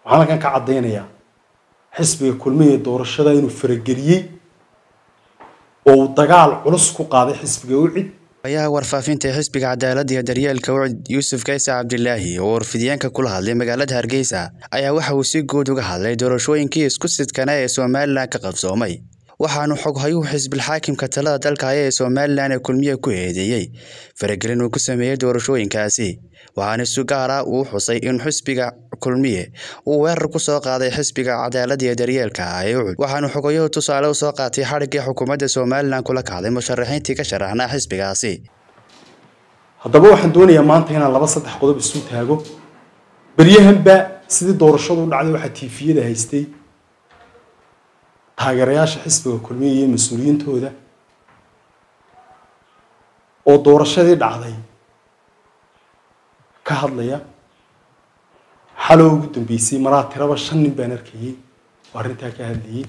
waxaan halkan ka caddaynayaa xisbiga kulmiya doorashada inuu farageliyey oo uu dagaal culus ku qaaday xisbiga ucid ayaha warfaafinta ee xisbiga cadaaladda iyo daryeelka ucid yuusuf kaysa cabdilaahi oo warfidyaanka kula hadlay magaalada hargeysa ayaa waxa uu si guud uga hadlay doorashooyinkii isku sidkana ee somalilan ka qabsoomay waxaanu xoghayuhu xisbilxaakimka talada dalka haya ee somalilan ee kulmiye ku eedeeyey faragelin uu ku sameeyey doorashooyinkaasi waxaana si gaar ah uu xusay in xisbiga kulmiye uu weerar ku soo qaaday xisbiga cadaaladda iyo daryeelka ee ucud waxaanu xogayuhu tusaale u soo qaatay xadhiggii xukuumadda somalilan kula kacday musharaxiintii ka sharaxnaa xisbigaasi haddaba waxaan doonayaa maanta inaan laba saddex qodob isu taago beryahanba sidii doorashadu u dhacday waxaa tiifiyada haystay taageerayaasha xisbiga kulmiya iyo mas-uuliyiintooda oo doorashadii dhacday ka hadlaya xalow ugu dambeysay maraa tiraba shan nin baan arkayey oo arrintaa ka hadlayey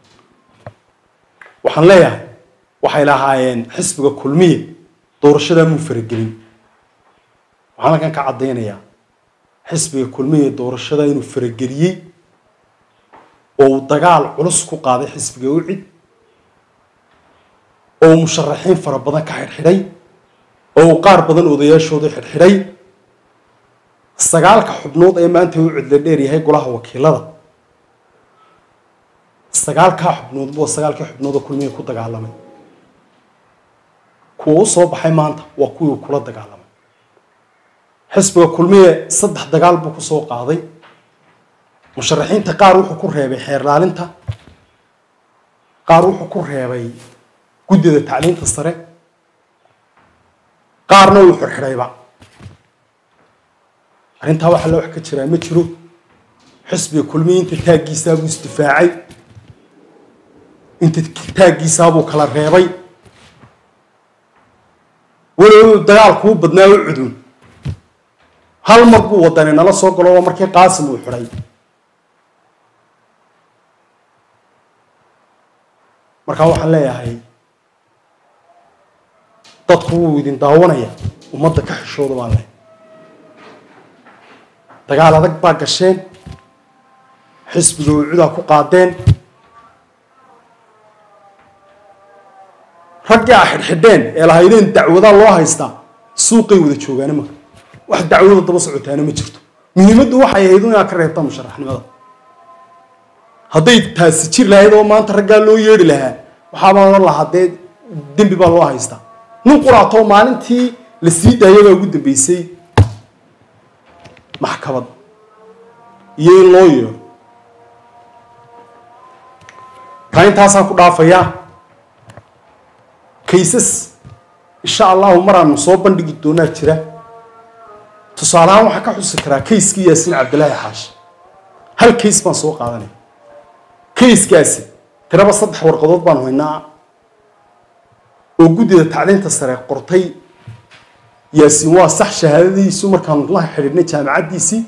waxaan leeyahay waxay lahaayeen xisbiga kulmiya doorashadaa muu faragelin waxaan halkan ka caddaynayaa xisbiga kulmiya doorashada inuu farageliyey oo uu dagaal culus ku qaaday xisbiga ucid oo uu musharaxiin fara badan ka xidhxidhay oo uu qaar badan odayaashooda xidhxidhay sagaalka xubnood ee maanta ucid la dheeryahay golaha wakiilada sagaalkaa xubnood waa sagaalkii xubnood oo kulmiya ku dagaalamay kuwa u soo baxay maanta waa kuwii uu kula dagaalamay xisbiga kulmiye saddex dagaal buu ku soo qaaday musharaxiinta qaar wuxuu ku reebay xeer laalinta qaar wuxuu ku reebay guddida tacliinta sare qaarna uu xirxidhayba arrintaa waxaa la wax ka jiraa ma jiro xisbiga kulmiye inta taaggiisaabuu isdifaacay inta taaggiisaabuu kala reebay walow dagaalkuu badnaa u cudun hal mar buu wadani nala soo galo oo markii qaasim uu xidhay markaa waxaan leeyahay dadku wuu idin daawanaya ummadda ka xishooda baan leh dagaal adag baa gasheen xisbiga ucudaa ku qaadeen raggii a xidhxidheen ee lahaydeen dacwadaa loo haystaa suuqay wada joogaana marka wax dacwada daba socotaana ma jirto muhiimaddu waxay ahayd inaad ka reebtaan musharaxnimada hadday taasi jir lahayd oo maanta raggaa loo yeedhi lahaa waxaabaa ohan lahaa dee dembi baa loo haystaa nin quraatoo maalintii la sii daaya baa ugu dambeysay maxkamad iyo in loo yeedho taa intaasaan ku dhaafayaa kaysas insha allahu maraanu soo bandhigi doonaa jira tusaalehaan waxaa ka xusi karaa kayskii yaasiin cabdilaahi xaashi hal kays baan soo qaadanaya kayskaasi tiraba saddex warqadood baanu haynaa oo guddida tacliinta sare qortay yaasiin waa sax shahaadadiisu markaanu la xidhiidhnay jaamacaddiisii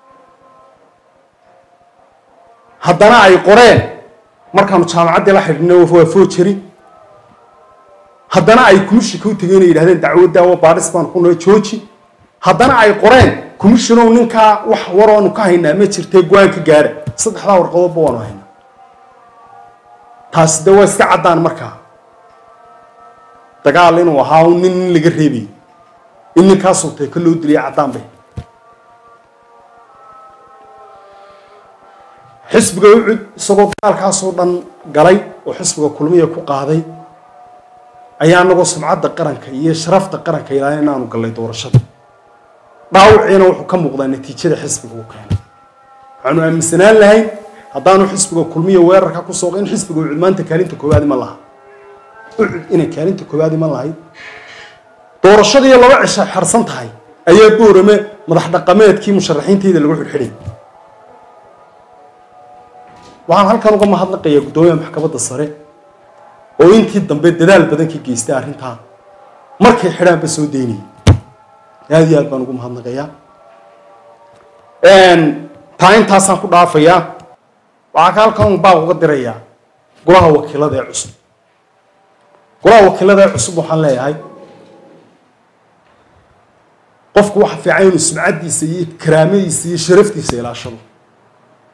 haddana ay qoreen markaanu jaamacaddii la xidhiidhnay waa foojari haddana ay kumishika u tegeen ay yidhahdeen dacwadaawa baadhis baan ku nahay jooji haddana ay qoreen commissionow ninkaa wax waroonu ka haynaa ma jirtee go-aan ka gaara saddexdaa warqadoodba waanu haynaa taasi de waa iska caddaan markaa dagaal inuu ahaa un nin nin laga reebayay in ninkaasoo tee ka loo dilaya caddaan bay xisbiga ucud isagoo dagaalkaasoo dhan galay oo xisbiga kulmiya ku qaaday ayaa anagoo sumcadda qaranka iyo sharafta qaranka ilaalin inaanu gallay doorashada dhaawiciina wuxuu ka muuqdaa natiijada xisbiga uu keenay waxaanu aaminsanaan lahayn haddaanu xisbiga kulmiya weerarka ku soo in xisbiga ucud maanta kaalinta koowaad iman lahaa ucud inay kaalinta koowaad iman lahayd doorashadii laba cisha xarsan tahay ayaa boorame madax dhaqameedkii musharaxiintayda lagu xidhxidhay waxaan halkan uga mahadnaqayaa guddoomiyaha maxkamadda sare oo intii dambe dadaal badan ka geystay arrintaa markay xidhaanba soo daynayay aada iyo aad baan ugu mahadnaqayaa taa intaasaan ku dhaafayaa waxaa ka halkan baaq uga dirayaa golaha wakiilada ee cusub golaha wakiilada ee cusub waxaan leeyahay qofku waxa fiican inuu sumcaddiisa iyo karaamadiisa iyo sharaftiisa ilaashado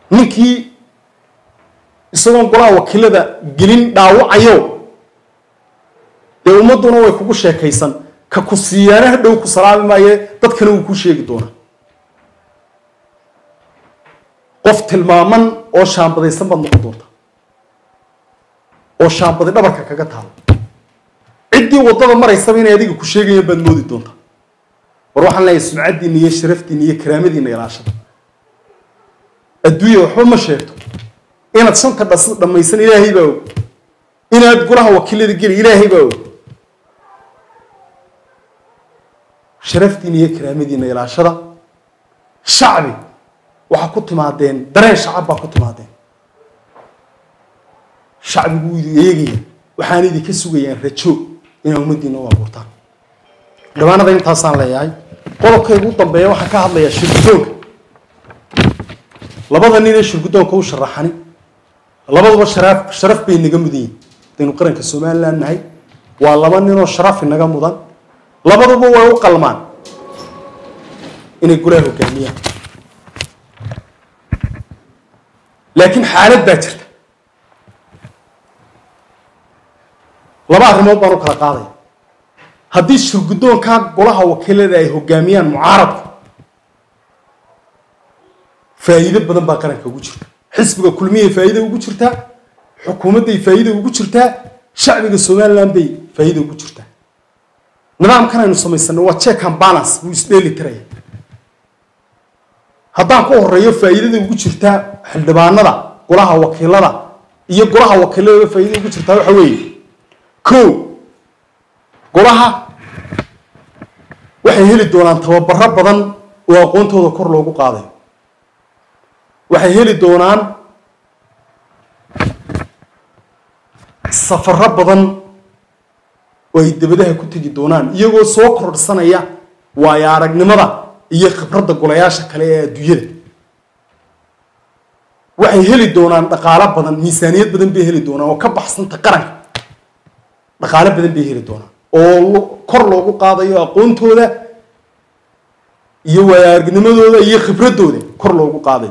ninkii isagoon golaha wakiilada gelin dhaawacayo dee ummadduna way kugu sheekaysan ka ku siiyaana hadhow ku salaami maaye dadkana wuu kuu sheegi doonaa qof tilmaaman oo shaambadaysan baad noqon doonta oo shaambadi dhabarka kaga taalo ciddii waddada maraysaba inay adiga ku sheegayaan baad moodi doontaa war waxaan leeyahay sumcaddiina iyo sharafdiina iyo karaamadiina ilaashada adduunya waxba ma sheegto inaad shanta dhas dhammaysan ilaahay baa og inaad golaha wakiilada geli ilaahay baa og sharafdiina iyo karaamadiina ilaashada shacbi waxaa ku timaadeen dareen shacab baa ku timaadeen shacbigu wuu idin eegaya waxaan idinka sugayaan rajo inaa ummaddiina u abuurtaan dhawaanada intaasaan leeyahay qodobkaygu u dambeeya waxaan ka hadlayaa shirgudoonka labada nin ee shirgudoonka u sharaxani labaduba sharaaf sharaf bay naga mudan yihin hadaynu qaranka somaliland nahay waa laba ninoo sharaf inaga mudan labaduba way u qalmaan inay golaha hogaamiyaan laakiin xaalad baa jirta laba arrimood baan u kala qaadaya haddii shirguddoonkaa golaha wakiilada ay hogaamiyaan mucaaradku faa'iido badan baa qaranka ugu jirta xisbiga kulmiyay faa'iida ugu jirtaa xukuumadday faa'iida ugu jirtaa shacbiga somaliland bay faa'iida ugu jirtaa nidaamkan aynu samaysanay waa check and balance buu isdheeli tiraya haddaan ku horeeyo faa'iidada ugu jirtaa xildhibaanada golaha wakiilada iyo golaha wakiilada faa'iida ugu jirtaa waxa weeye ko golaha waxay heli doonaan tababaro badan oo aqoontooda kor loogu qaadayo waxay heli doonaan safaro badan oo ay debadaha ku tegi doonaan iyagoo soo kordhsanaya waayo aragnimada iyo khibradda golayaasha kale ee adduunyada waxay heli doonaan dhaqaalo badan miisaaniyad badan bay heli doonaan oo ka baxsanta qaranka dhaqaalo badan bay heli doonaan oo kor loogu qaadayo aqoontooda iyo waayo aragnimadooda iyo khibraddooda kor loogu qaadayo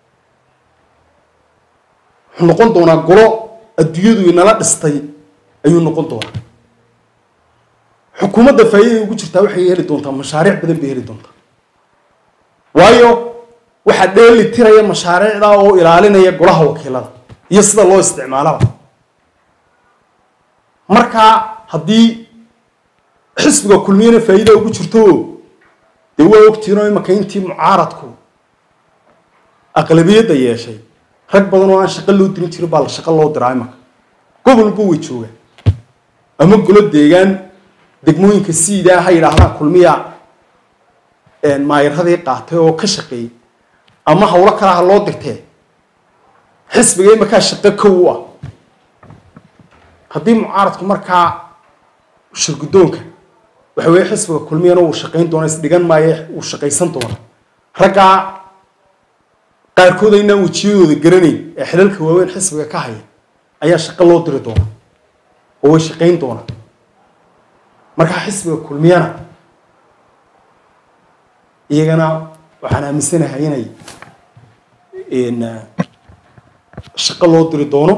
wuxuu noqon doonaa golo adduunyadu inala dhistay ayuu noqon doonaa xukuumadda faa'iidada ugu jirtaa waxay heli doontaa mashaariic badan bay heli doontaa waayo waxaa dheeli tiraya mashaariicda oo ilaalinaya golaha wakiilada iyo sida loo isticmaalaba markaa haddii xisbiga kulmiyana faa'iida ugu jirto dee waa ogtiinoo imanka intii mucaaradku aqlabiyadda yeeshay rag badan oo aan shaqo loo dirin jirin baa la shaqo loo diraa imanka gobolba way joogaan ama golo deegaan degmooyinka siidaa ha yidhaahdaan kulmiya maayiradii qaatay oo ka shaqeeyey ama hawlo kale ha loo dirtee xisbiga imankaa shaqo kow u ah haddii mucaaradku markaa shirguddoonka waxa weeye xisbiga kulmiyana uu shaqayn doona isdhigan maayo uu shaqaysan doona raggaa qaarkood aynaan wejiyadooda garanayn ee xilalka waaweyn xisbiga ka haya ayaa shaqo loo diri doona oo way shaqayn doonaa markaa xisbiga kulmiyana iyagana waxaan aaminsanahay inay shaqo loo diri doono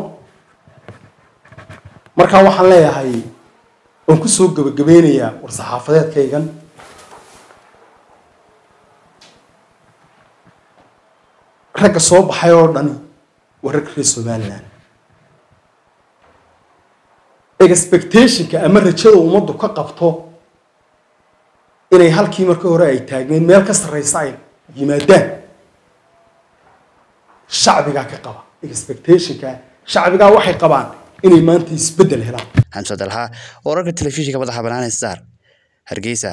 markaa waxaan leeyahay waan kusoo gebagabeynayaa war-saxaafadeedkaygan ragga soo baxay oo dhani waa rag reer somaliland expectationka ama rajada ummaddu ka qabto inay halkii markii hore ay taagneed meel ka sarreysa ay yimaadaan shacbigaa ka qaba expectationka shacbigaa waxay qabaan inay maanta isbeddel helaan xamse dalxa wararka telefishinka madaxa bannaan ee star hargeysa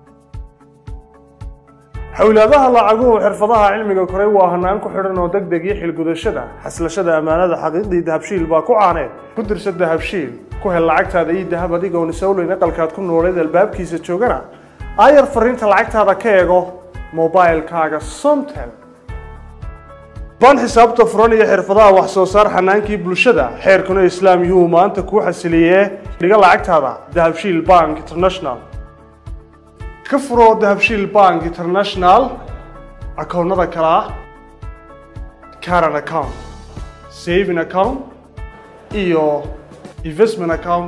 xowlaadaha lacaguhu xirfadaha cilmiga koray waa hanaan ku xidhan oo deg deg iyo xilgudashada xaslashada ammaanada xaqiiqdii dahabshiil baa ku caaneed ku dirsa dahabshiil ku hel lacagtaada iyo dahab adigoon isowleyn aqalkaad ku nooleed albaabkiisa joogana aayar fariinta lacagtaada ka eego mobilkaaga somtel baan xisaabta furan iyo xirfadaha wax soo saar xanaankii bulshada xeerkuna islaam yuhu maanta kuu xasiliyee dhiga lacagtaada dahabshiil bank international ka furoo dahabshiil bank international akoonnada kale ah current account saving account iyo investment account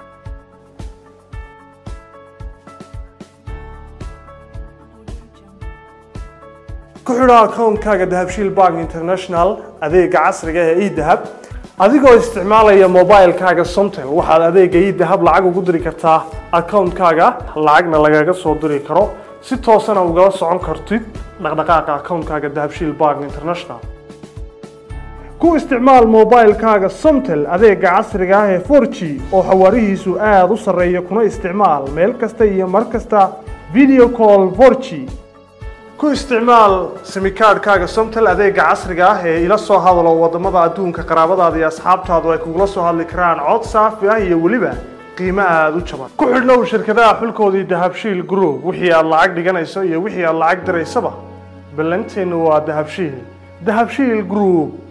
ku xidho akoonkaaga dahabshiil bank international adeega casriga ee edahab adigoo isticmaalaya mobilekaaga somtel waxaad adeega edahab lacag ugu diri kartaa akoonkaaga lacagna lagaga soo diri karo si toosana ugala socon kartid dhaqdhaqaaqa akoonkaaga dahabshiil bank international ku isticmaal mobilekaaga somtel adeega casriga ah ee 4g oo xawaarihiisu aada u sarreeya kuna isticmaal meel kasta iyo mar kasta video call 4g ku isticmaal simikaadhkaaga somtel adeega casriga ah ee ila soo hadalo wadamada adduunka qaraabadaada iyo asxaabtaadu ay kugula soo hadli karaan cod saafi ah iyo weliba qiimo aada u jaban ku xidhnow shirkadaha xulkoodii dahabshiil group wixii aad lacag dhiganayso iyo wixii aad lacag diraysaba ballanteennu waa dahabshiil dahabshiil group